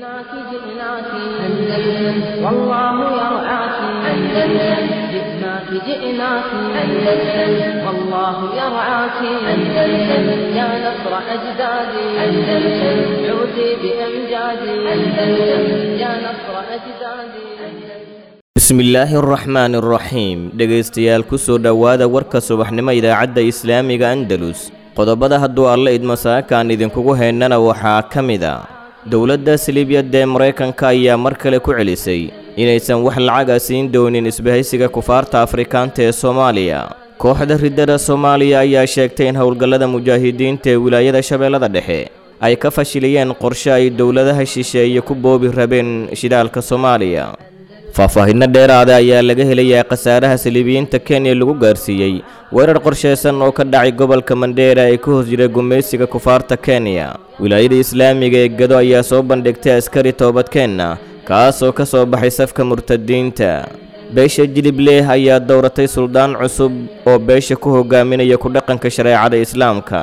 جئناك جئناك أندلس والله يرعاك أندلس جئناك جئناك أندلس والله يرعاك أندلس يا نصر أجدادي أندلس عودي بأمجادي أندلس يا نصر أجدادي bismillaahi araxmaani araxiim dhegaystayaal ku soo dhowaada warka subaxnimo idaacadda islaamiga andalus qodobada hadduu alla idmo saakaan idinkugu heynana waxaa ka mid a dowladda silibyadda ee maraykanka ayaa mar kale ku celisay inaysan wax lacaga siin doonin isbahaysiga kufaarta afrikaanta ee soomaaliya kooxda riddada soomaaliya ayaa sheegtay in howlgallada mujaahidiinta ee wilaayada shabeellada dhexe ay ka fashiliyeen qorshe ay dowladaha shisheeye ku boobi rabeen shidaalka soomaaliya faahfaahinno dheeraada ayaa laga helayaa khasaaraha saliibiyiinta kenya lagu gaarsiiyey weerar qorshaysan oo ka dhacay gobolka mandheera ee ka hoos jira gumaysiga kufaarta kenya wilaayada islaamiga ee gado ayaa soo bandhigtay askari toobadkeenna kaasoo ka soo baxay safka murtadiinta beesha jilibleh ayaa dowratay suldaan cusub oo beesha ku hogaaminaya ku dhaqanka shareecada islaamka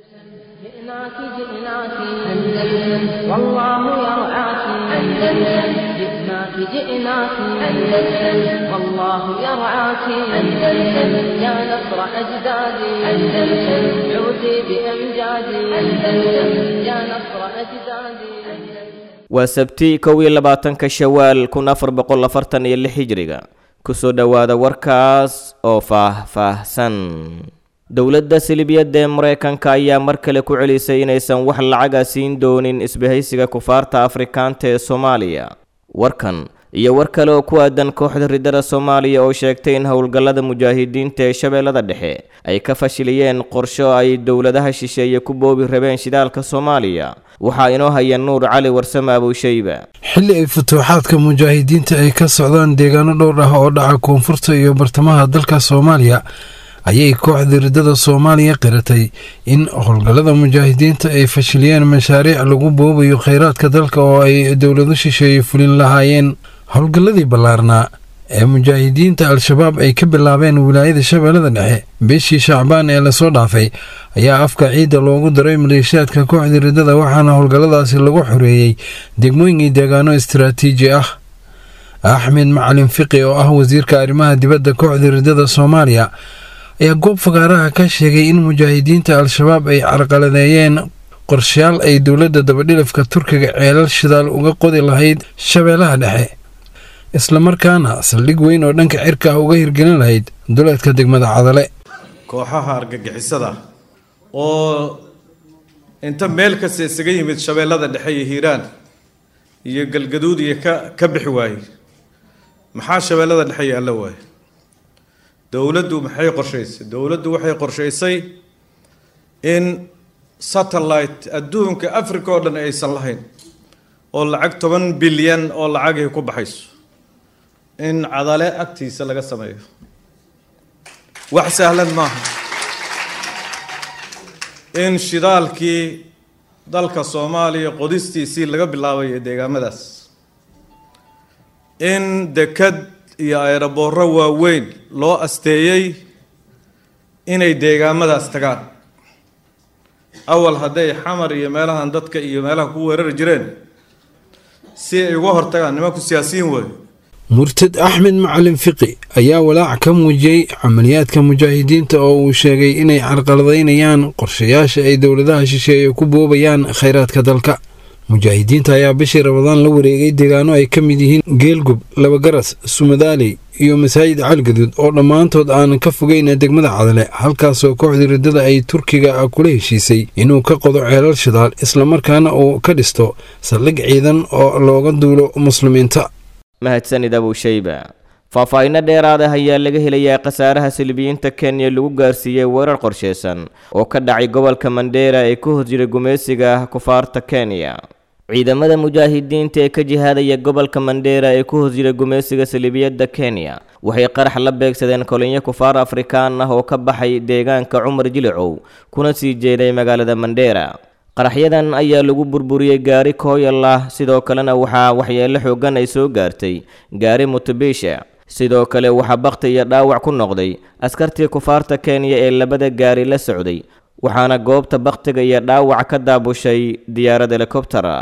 جئناك جئناك أندلس والله يرعاك أندلس جئناك جئناك أندلس والله يرعاك أندلس يا نصر أجدادي أندلس عودي بأمجادي أندلس يا نصر أجدادي waa sabti kow iyo labaatanka shawaal kun afar boqol afartan iyo lix hijriga kusoo dhowaada warkaas oo faah-faahsan dowladda silibiyadda ee maraykanka ayaa mar kale ku celisay inaysan wax lacaga siin doonin isbahaysiga kufaarta afrikaanta ee soomaaliya warkan iyo war kale oo ku aadan kooxda riddada soomaaliya oo sheegtay in howlgallada mujaahidiinta ee shabeellada dhexe ay ka fashiliyeen qorsho ay dowladaha shisheeye ku boobi rabeen shidaalka soomaaliya waxaa inoo haya nuur cali warsame abowshayba xilli ay futuuxaadka mujaahidiinta ay ka socdaan deegaano dhowr ah oo dhaca koonfurta iyo bartamaha dalka soomaaliya ayay kooxda riddada soomaaliya qiratay in howlgallada mujaahidiinta ay fashiliyeen mashaariic lagu boobayo kheyraadka dalka oo ay dowlado shisheeye fulin lahaayeen howlgalladii ballaarnaa ee mujaahidiinta al-shabaab ay ka bilaabeen wilaayada shabeellada dhexe bishii shacbaan ee lasoo dhaafay ayaa afka ciidda loogu daray maleeshiyaadka kooxda riddada waxaana howlgalladaasi lagu xoreeyey degmooyinkii deegaano istaraatiiji ah axmed macalin fiqi oo ah wasiirka arrimaha dibadda kooxda riddada soomaaliya ayaa goob fagaaraha ka sheegay in mujaahidiinta al-shabaab ay carqaladeeyeen qorshayaal ay dowladda dabadhilifka turkiga ceelal shidaal uga qodi lahayd shabeellaha dhexe islamarkaana saldhig weyn oo dhanka cirka ah uga hirgelin lahayd duleedka degmada cadale kooxaha argagixisada oo inta meel kasta isaga yimid shabeellada dhexe iyo hiiraan iyo galgaduud iyo ka ka bixi waayey maxaa shabeellada dhexe iyo alla waaye dowladdu maxay qorshaysay dowladdu waxay qorshaysay in satellite adduunka africa oo dhan aysan lahayn oo lacag toban bilyan oo lacagay ku baxayso in cadale agtiisa laga sameeyo wax sahlan maaha in shidaalkii dalka soomaaliya qodistiisii laga bilaabayo deegaamadaas in dekad iyo ayrabooro waaweyn loo asteeyey inay deegaamadaas tagaan awal hadday xamar iyo meelahan dadka iyo meelaha ku weerari jireen si ay uga hortagaan nimanku siyaasiyiin waayo murtad axmed macalin fiqi ayaa walaac ka muujiyey camaliyaadka mujaahidiinta oo uu sheegay inay carqaladaynayaan qorshayaasha ay dowladaha shisheeye ku boobayaan kheyraadka dalka mujaahidiinta ayaa bishii rabadaan la wareegay deegaano ay ka mid yihiin geelgub labagaras sumadaaley iyo masaajid calgaduud oo dhammaantood aanan ka fogeyn degmada cadale halkaasoo kooxdii riddada ay turkiga kula heshiisay inuu ka qodo ceelal shidaal islamarkaana uu ka dhisto saldhig ciidan oo looga duulo muslimiinta mahadsanid abowshayba faahfaahinno dheeraada ayaa laga helayaa khasaaraha silibiyiinta kenya lagu gaarsiiyey weerar qorshaysan oo ka dhacay gobolka mandheera ee ka hos jira gumaysiga ah kufaarta kenya ciidamada mujaahidiinta ee ka jihaadaya gobolka mandheera ee ku hos jira gumaysiga salibiyadda kenya waxay qarax la beegsadeen kolinyo kufaar afrikaan ah oo ka baxay deegaanka cumar jilicow kuna sii jeeday magaalada mandheera qaraxyadan ayaa lagu burburiyey gaari kooyal ah sidoo kalena waxaa waxyeelo xoogan ay soo gaartay gaari mutubiisha sidoo kale waxaa bakhti iyo dhaawac ku noqday askartii kufaarta kenya ee labada gaari la socday waxaana goobta bakhtiga iyo dhaawac ka daabushay diyaarad helikobtera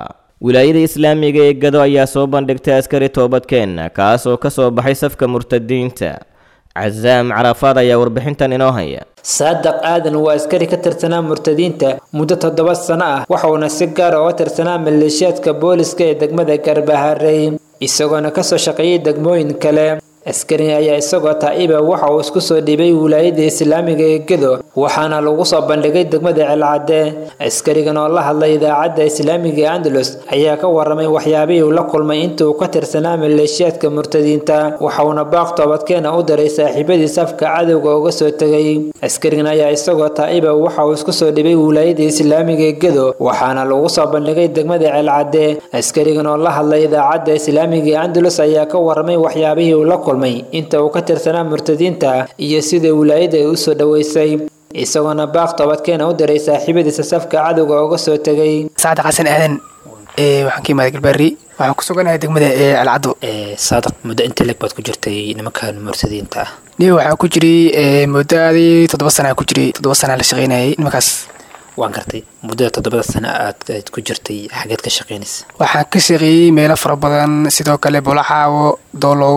wilaayada islaamiga ee gado ayaa soo bandhigtay askari toobadkeenna kaas oo ka soo baxay safka murtadiinta casaam carafaad ayaa warbixintan inoo haya saadaq aadan waa askari ka tirsanaa murtadiinta muddo toddoba sano ah waxauna si gaar uga tirsanaa maleeshiyaadka booliska ee degmada garbaharey isagoona kasoo shaqeeyay degmooyin kale askariga ayaa isagoo taa'iba waxa uu isku soo dhiibay wilaayada islaamiga ee gedo waxaana lagu soo bandhigay degmada celcadde askarigan oo la hadlay idaacadda islaamiga ee andalus ayaa ka waramay waxyaabihii uu la kulmay intii uu ka tirsanaa maleeshiyaadka murtadiinta waxauna baaq toobadkeena u diray saaxiibadii safka cadowga uga soo tegay askarigan ayaa isagoo taa'iba waxa uu isku soo dhibay wilaayada islaamiga ee gedo waxaana lagu soo bandhigay degmada celcadde askarigan oo la hadlay idaacadda islaamiga ee andalus ayaa ka waramay waxyaabihii uu la kulmay inta uu ka tirsanaa murtadiinta iyo sida wilaayada ay u soo dhoweysay isagoona baaq toobadkeena u diray saaxiibadiisa safka cadowga uga soo tegay saacad xasan aadan waxaan ka imaaday galbaari waxaan ku suganahay degmada ee alcaddo saadaq muddo inta leg baad ku jirtay nimankan murtadiinta ah niyo waxaan ku jiray muddaadii toddoba sana ku jiray toddoba sana la shaqaynayay nimankaas waan gartay muddada toddobada sano aad ku jirtay xageed ka shaqaynaysa waxaan ka shaqeeyey meelo fara badan sidoo kale bolaxaawo doolow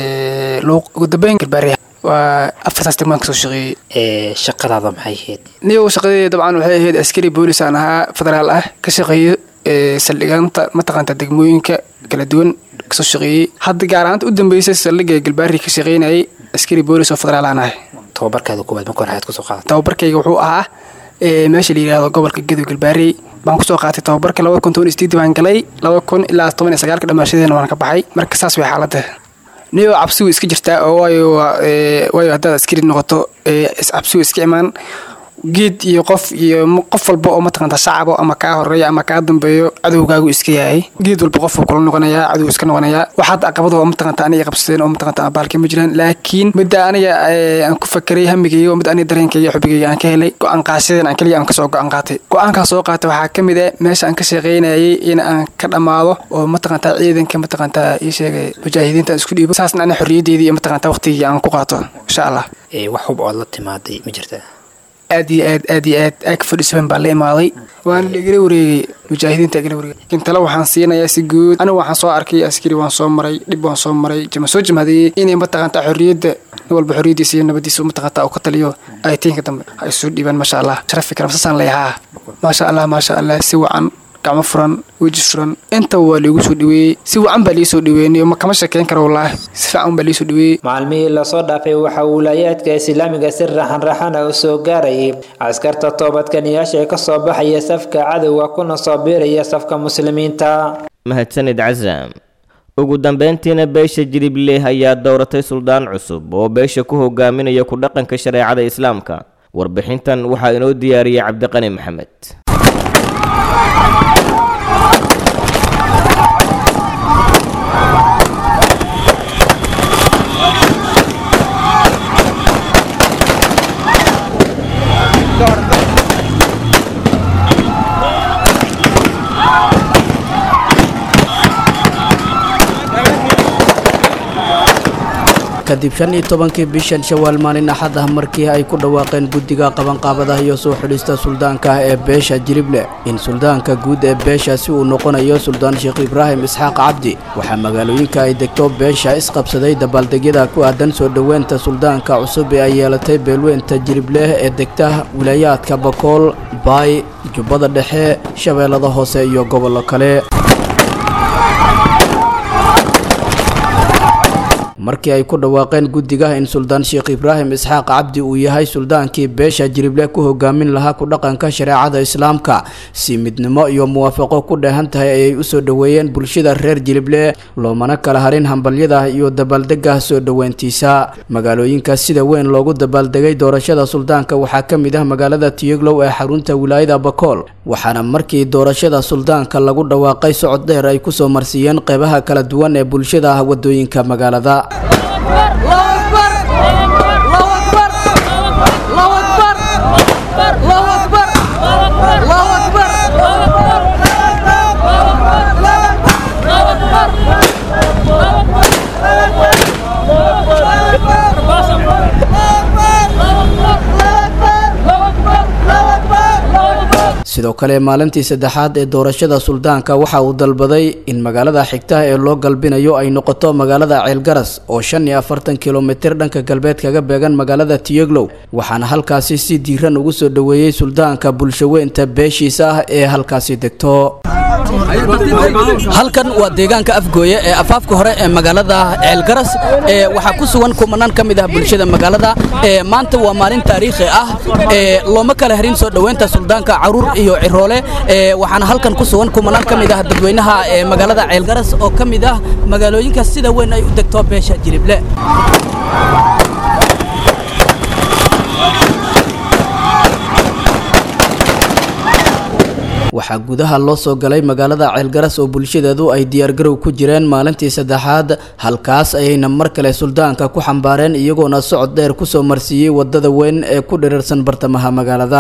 luuq ugu dambeyn galbaari waa afartaas degmaan kasoo shaqeeyey shaqadaada maxay ahayd niyo shaqadii dabcan waxay ahayd askari boolis aan ahaa federaal ah ka shaqeeyo saldhigaanta mataqaanta degmooyinka kala duwan kasoo shaqeeyey hadda gaar ahaanta u dambeysay saldhiga galbaari ka shaqeynayay askari boolis oo federaal aan ahay tababarkaada koowaad marka hore ayaad kusoo qaadatay tababarkayga wuxuu ahaa meesha la yidhaahdo gobolka gadow galbaarey baan kusoo qaatay tababarka labada kun toban isdeed baan galay laba kun ilaa toban iyo sagaalka dhamaashadeena waan ka baxay marka saas way xaaladda niyo cabsigu iska jirtaa oo waayo waayo haddaad askari noqoto cabsigu iska imaan geed iyo qof iyo qof walba oo mataqanta shacabo ama kaa horeeya ama kaa dambeeyo cadowgaagu iska yahay geed walba qofuu kula noqonayaa cadow iska noqonayaa waxaad caqabado oo mataqanta aniga qabsadeen oo mataqanta abaalka ma jiraan laakiin midda aniga aan ku fakeray hamigayga oo mid aniga dareenkayga xubigayga aan ka helay go-aan qaashadeen aan kaliya aan kasoo go-aan qaatay go-aankaa soo qaatay waxaa ka mid ah meesha aan ka shaqaynayay in aan ka dhammaado oo mataqanta ciidanka mataqanta ii sheegay mujaahidiinta aan isku dhiibo saasna ani xorriyaddeedii iyo mataqanta waqtigii aan ku qaato insha allah wax hub ood la timaaday ma jirtaa aad iyo aad aad iyo aad aag fadhisaban baa la imaaday waana lagala wareegay mujaahidiinta gala wareegay laakiin tale waxaan siinayaa si guud anigu waxaan soo arkay askari waan soo maray dhib waan soo maray jama soo jamhadeeyey inay mataqaanta xorriyadda nin walba xorriyaddiisa iyo nabadiisa mataqaanta uu ka taliyo aytiinka dambe ha isu dhiibaan maasha allah sharafi karam sasaan leeyahaa maasha allah maasha allah si wacan gacmo furan weji furan intaba waa liigu soo dhaweeyey si wacan baa liisoo dhaweeyey kama shekeyn kara wallaahi si fiican baa liisoo dhaweeyey maalmihii lasoo dhaafay waxaa wilaayaadka islaamiga si raxan-raxana u soo gaarayay askarta toobadkaniyaasha ee kasoo baxaya safka cadowga kuna soo biiraya safka muslimiinta mahadsanid casaam ugu dambeyntiina beesha jilibleh ayaa dowratay suldaan cusub oo beesha ku hogaaminaya ku dhaqanka shareecada islaamka warbixintan waxaa inoo diyaariyey cabdiqani maxamed kadib shan iyo tobankii bishan shawaal maalin axad ah markii ay ku dhawaaqeen guddiga qabanqaabadaha iyo soo xidhista suldaanka ah ee beesha jilible in suldaanka guud ee beeshaasi uu noqonayo suldaan sheekh ibraahim isxaaq cabdi waxaa magaalooyinka ay degto beesha isqabsaday dabaaldegyada ku aadan soo dhoweynta suldaanka cusub ee ay yeelatay beelweynta jilibleh ee degta wilaayaadka bakool baay jubbada dhexe shabeellada hoose iyo gobollo kale markii ay ku dhawaaqeen guddiga in suldaan sheekh ibraahim isxaaq cabdi uu yahay suldaankii beesha jirible ku hogaamin lahaa ku dhaqanka shareecada islaamka si midnimo iyo muwaafaqo ku dheehan tahay ayay usoo dhoweeyeen bulshada reer jilible loomana kala harin hambalyada iyo dabaaldega soo dhoweyntiisa magaalooyinka sida weyn loogu dabaaldegay doorashada suldaanka waxaa ka mid ah magaalada tiyoglow ee xarunta wilaayada bakool waxaana markii doorashada suldaanka lagu dhawaaqay socod dheer ay kusoo marsiiyeen qeybaha kala duwan ee bulshada wadooyinka magaalada sidoo kale maalintii saddexaad ee doorashada suldaanka waxa uu dalbaday in magaalada xigta ee loo galbinayo ay noqoto magaalada ceelgaras oo shan iyo afartan kilomitir dhanka galbeed kaga beegan magaalada tiyeglow waxaana halkaasi si diiran ugu soo dhoweeyey suldaanka bulshaweynta beeshiisa ah ee halkaasi degto halkan waa deegaanka afgooye ee afaafka hore ee magaalada ceelgaras ee waxaa ku sugan kumanaan ka mid ah bulshada magaalada ee maanta waa maalin taariikhi ah ee looma kala harin soo dhoweynta suldaanka caruur iyo ciroole ee waxaana halkan ku sugan kumanaan ka mid ah dadweynaha ee magaalada ceelgaras oo ka mid ah magaalooyinka sida weyn ay u degto beesha jilible waxaa gudaha loo soo galay magaalada ceelgaras oo bulshadeedu ay diyaargarow ku jireen maalintii saddexaad halkaas ayayna mar kale suldaanka ku xambaareen iyagoona socod dheer kusoo marsiiyey wadada weyn ee ku dhirirsan bartamaha magaalada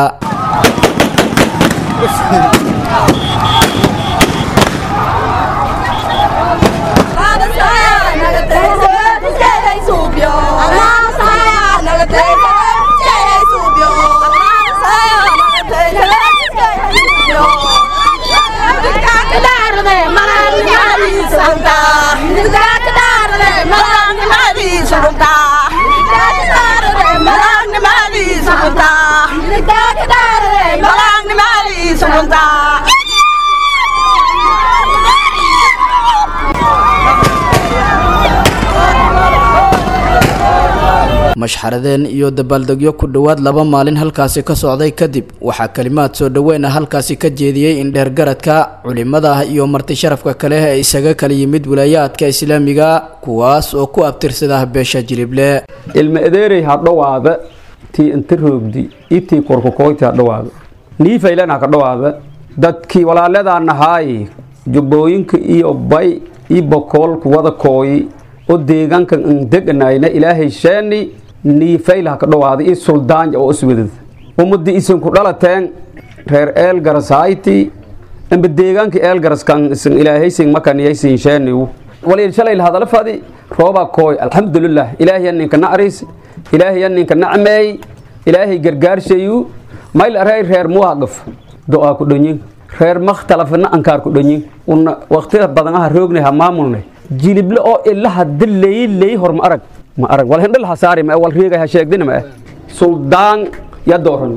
mashxaradeen iyo dabaaldegyo ku dhowaad laba maalin halkaasi ka socday kadib waxaa kalimaad soo dhoweyna halkaasi ka jeediyey indheergaradka culimada ah iyo marti sharafka kale ee isaga kala yimid wilaayaadka islaamiga kuwaas oo ku abtirsada beesha jilible ilma adeerey ha dhowaada tii inta roogdi itii korkokoyti ha dhowaada niifaylan ha ka dhowaada dadkii walaaladaa nahaay jubbooyinka iyo bay iyo bokoolku wada kooyi oo deegaankan an deganayna ilaahay sheeni niifayl ha ka dhowaada iyo suldaanja oo iswadad ummadii isanku dhalateen reer eelgarasayti amba deegaanka eelgaraskan isan ilaahaysin makaniyaysin sheeniw waliil shalay hadala fadi roobaa kooy alxamdulilah ilaahiya ninka nacriis ilaahiya ninka nacmeey ilaahay gargaarshayu mayl arey reer muwaaqif do-aa ku dhonyin reer makhtalafna ankaar ku dhonyin una waqtida badan aha roognay ha maamulnay jilible oo ilaha dileey leey hor ma arag ma arag wal hindhal ha saari ma wal reegay ha sheegdina ma suldaan ya dooran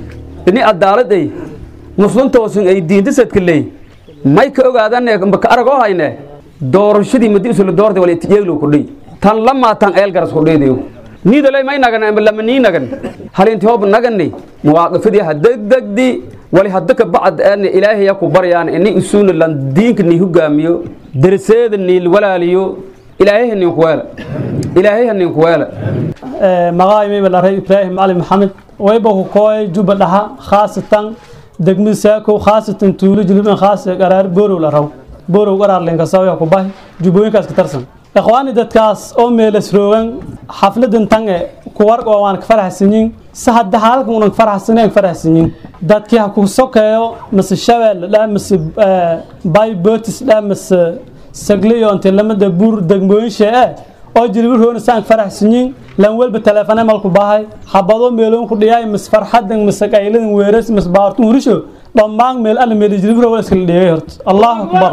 ini adaaladay muslintoosin ay diinta sadka leey may ka ogaadane ka arag oo hayne doorashadii madi isla doortay wal itijeeglo ku dhey tan lama tan eel garas ku dheedayo niidalay may nagan amba lama nii nagan halinti hoob nagani muwaaqifadii ha degdegdi wali hadda ka bacd aadna ilaahay ku baryaan ini isuuna lan diinka ni hogaamiyo darseeda ni walaaliyo ilaahay nin ku weela ilaahay nin ku weela magaay may balaray ibraahim cali maxamed wayba ku kooy juba dhaha khaasatan degmada saako khaasatan tuulo jilban khaas qaraar boorow la raw boorow qaraar leen ka soo ku bahay jubooyinkaas ka tarsan ikhwaani dadkaas oo meelas roogan xafladan tange kuwar oo waan ka faraxsanyin si hadda halkan unan faraxsaneen faraxsanyin dadkii ha ku sokeeyo mise shabeel dha mise bay botis dha mise sagliyo inta lamada buur degmooyin shee eh oo jilbi roona saan faraxsanyin lan walba teleefane malku bahay xabado meeloon ku dhiyaay mise farxadan mise qayladan weeras mise baartun hurisho dhammaan meel alla meel jilbi roona iskala dhigay horta allahu akbar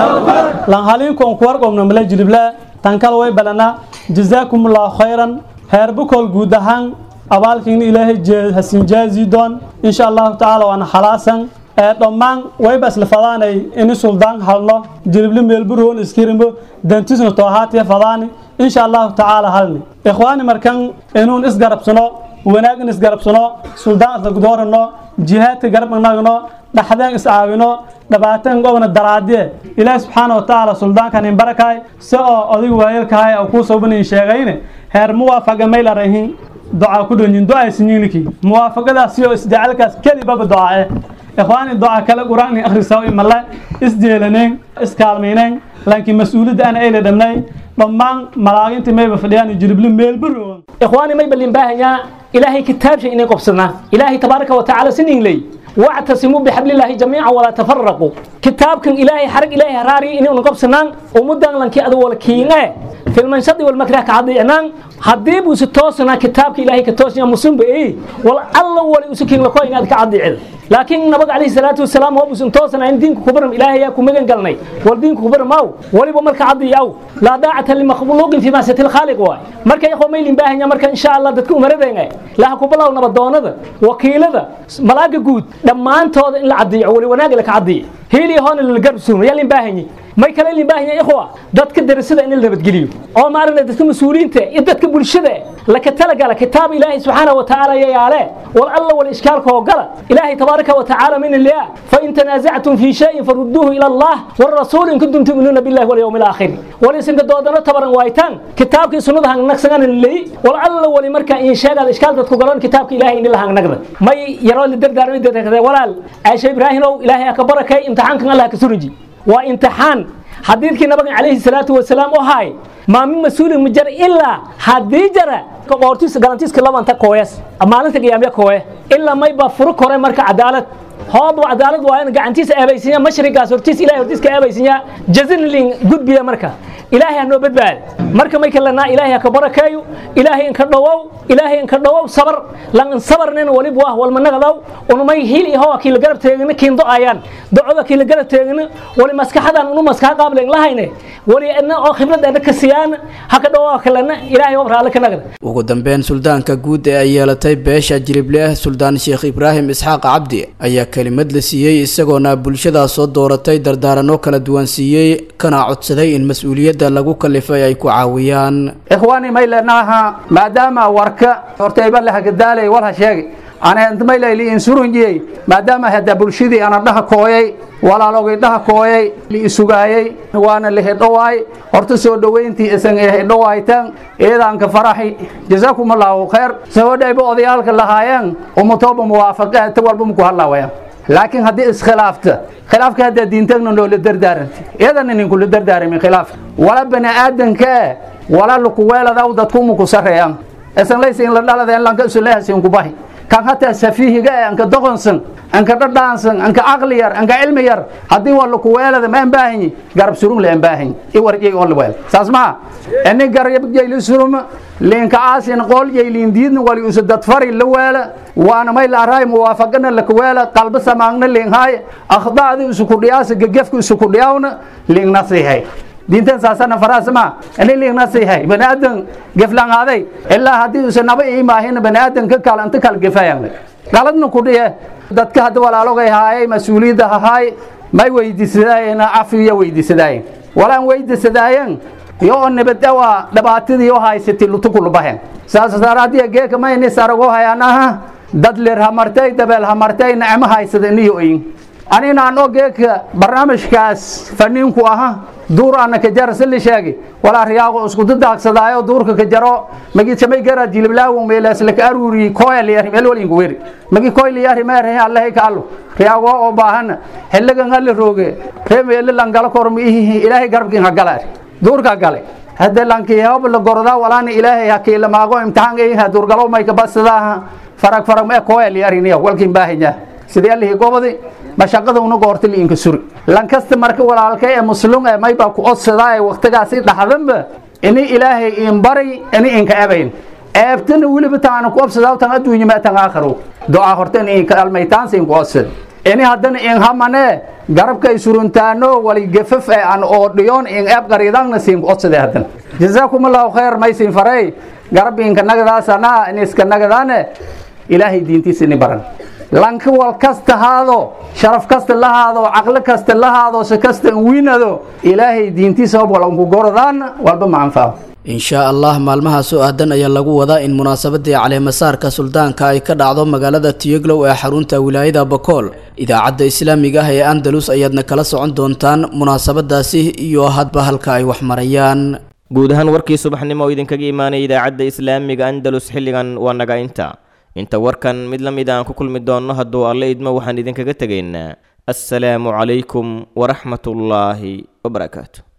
lan haliinku on kuwar qomna mala jilibla tan kale way balanaa jazaakum allahu khayran heer bukool guud ahaan abaalkiina ilaahay hasin jaazi doon insha allahu tacaala waana xalaasan ee dhammaan wayba isla fadaanay ini suldaan halno jilibli meelburoon iskirimbo dantisna toohaatiya fadaani insha allahu tacaala halni ikhwaani markan inuun isgarabsano wanaag in isgarabsano suldaan isla gudoorano jihaadka garab nagno dhaxdeen iscaawino dhibaateen gobna daraadiye ilaahi subxaana wa tacaala suldaankan in barakaay si oo odig waayelkahay oo kuu soobanin sheegayne heer muwaafaqa maylarahin ducaa ku dhonyin ducaa sinyiiniki muwaafaqadaas iyo isjacalkaas kelibaba ducaae ikhwaani duca kale qur-aan akhrisaw imale isjeelaneen iskaalmayneen laakiin mas-uuliyadda ana ayla dhamnay dhammaan malaagintii mayba fadhiyaan jilibli meelbaroogan ikhwaani may balin baahanyaa ilaahay kitaabsha inay qobsanaa ilaahay tabaaraka wa tacaala sinin ley واعتصموا بحبل الله جميعا ولا تفرقوا كتابكم إلهي حرق إلهي هراري إني أنقب سنان ومدان لنكي أدو ولكينا filmanshadi walmakrah ka adiicnaan haddii buu si toosnaa kitaabka ilaahay ka toosnaa musunba ii wal alla wali usu kiin lako inaad ka adiicid laakiin nabiga calayhi salaatu wasalaam oo buusan toosnaa in diinka kubaram ilaahay yaa ku magan galnay wal diinka kubaram aw waliba marka cadiic aw laa daacata limakhluuqin fi maasiyati lkhaaliq waay marka ikhwa maylin baahanya marka insha allah dadka umaradeenga laha ku bilow nabadoonada wakiilada malaaga guud dhammaantooda in la cadiico wali wanaag la ka cadiic hiili hoona la garab suuno yaa lin baahanyi may kale lin baahanya ikhwa dadka darasada in la nabadgeliyo oo maaragna dadka mas-uuliyiinta iyo dadka bulshada laka talagala kitaab ilaahay subxaanahu wa tacaala yayaale wal alla wal ishkaalka oo gala ilaahay tabaaraka wa tacaala min ilaa fain tanaasactum fii shayin farudduuhu ila allah warasuul in kuntum tu'minuuna billahi walyawmi alaakhir wal isinka doodano tabaran waaytaan kitaabkii sunnada hangnagsagan leey wal alla wali marka in sheegaad ishkaal dadku galan kitaabka ilaahay in la hangnagda may yaroo la dardaarmay dadka walaal aasha ibraahimow ilaahay ha ka barakay imtixaankan allah ka surinji waa imtixaan xadiidkii nabiga calayhi salaatu wasalaam oo haay maa min mas-uulin ma jara ilaa haddii jara qoortiisa galantiiska labanta kooyas maalinta qiyaamya kooye ilaa may baa furo kore marka cadaalad hooba cadaalad waa in gacantiisa eebaysinya mashrigaas hortiis ilahay hortiiska eebaysinya jazinlin gudbiya marka ilaahay ha noo badbaad marka may kalenaa ilaahay ha ka barakeeyo ilaahay inka dhawow ilaahay inka dhawow sabar lan sabarnin walib wah walmanagadaw unumay hil iho kiila garab teegina kiindo ayaan docoda kiila garab teegina wali maskaxadan unu maskaxa qaablen lahayne wali ina oo khibrad ena ka siyaan ha ka dhawow kalena ilaahay oo raali ka nagda ugu dambeyn suldaanka guud ee ay yeelatay beesha jiribleh suldaan sheekh ibraahim isxaaq cabdi ayaa kelimad la siiyey isagoona bulshadaa soo dooratay dardaaranno kala duwan siiyey kana codsaday in mas-uuliyadda lagu kalifay ay ku caawiyaan ikhwaani may leenaaha maadaama warka hortayba lahagdaalay walha sheegi anmaylayli insurunjiyey maadaama hadda bulshadii ana dhaha kooyay walaalogay dhaha kooyay liisugaayay waana lihidhowaay horta soo dhoweyntii isan hidhowaaytan eedaanka faraxi jazaakum allahu khayr sahodhayba odayaalka lahaayeen umutooba muwaafaqe ta walba muku hadlaawaya laakiin haddii iskhilaafta khilaafka haddaa diintagna noola dardaaranta iyadana ninkula dardaarami khilaaf wala bani aadanka wala lukuweeladaw dadkumuku sareeyaan isan laysa in la dhaladeen lanka isulehasin kubahi kan hataa safiihiga ee anka doqonsan anka dhadhaansan anka caqli yar anka cilmi yar haddii waa lakuweelada ma ambaahanyi garab surun la ambaahanyi iwarjay oo laweel saas maha ini garabjayli suruma liinka aasin qool jayliin diidna wali usa dadfari la weela waana may laaraay muwaafaqana lakuweela qalba samaagna liinhaay akhdaadi isukudhiyaasa gegefka isukudhiyawna liinnasihay diintan saasana faraasma ini liignasihay baniaadan geflangaaday ilaa haddii usa naba iimaahin baniaadan ka kal anta kal gefayan galadna kudhiye dadka hadda walaalogay haayay mas-uuliyadda hahaay may weydiisadaayeen cafiya weydiisadaayeen walaan weydiisadaayeen yo oo nabadawa dhibaatadii oo haysatay lutukulubahen saas daraadiya geeka mayni sarago hayanaha dad lir hamartay dabeel hamartay nacmo haysada iniyo oyin anina anoo geeka barnaamijkaas faniinku aha duur ana ka jara sili sheegi walaa riyaago isku dadaagsadaayo duurka ka jaro magi samay gara jilblaawo meelas la ka aruri koyal yar meel wal ingu weri magi koyal yar ma rahay allah ka allo riyaago oo baahan xilliga ngal rooge ree meel langala kormi ilaahay garbkin hagala duurka gale hadda lanki hab la gorda walaana ilaahay hakiila maago imtixaan ay ha duurgalo may ka basada farag farag ma koyal yar iniya walkin baahanya sidii allahi gobadi mashaqada una goorta liinka suri lankasta marka walaalka ee muslum ee mayba ku odsadaa ee waqtigaasi dhaxdanba ini ilaahay in bari ini inka ebayn eebtana weliba taana ku obsadaa tan adduunya ma tan aakhiro ducaa horta in inka almaytaansa in ku odsad ini haddana in hamane garabkay suruntaano wali gafaf ee aan oo dhiyoon in eeb qariidangna siin ku odsade haddana jazaakum allahu khayr maysin faray garab inka nagadaasana in iska nagadaane ilaahay diintiisa ini baran lanka wal kasta haado sharaf kasta la haado caqli kasta la haado si kasta wiinado ilaahay diintiisa hab wal unku gorodaan walba ma anfaaco inshaa allah maalmaha soo aadan ayaa lagu wadaa in munaasabadii caleemasaarka suldaanka ay ka dhacdo magaalada tiyeglow ee xarunta wilaayada bakool idaacadda islaamiga ah ee andalus ayaadna kala socon doontaan munaasabadaasi iyo hadba halka ay wax marayaan guud ahaan warkii subaxnimo oo idinkaga imaanaya idaacadda islaamiga andalus xilligan waa naga inta inta warkan mid la mid aan ku kulmi doonno hadduu alle idmo waxaan idinkaga tegaynaa assalaamu calaykum waraxmatullaahi wabarakaatu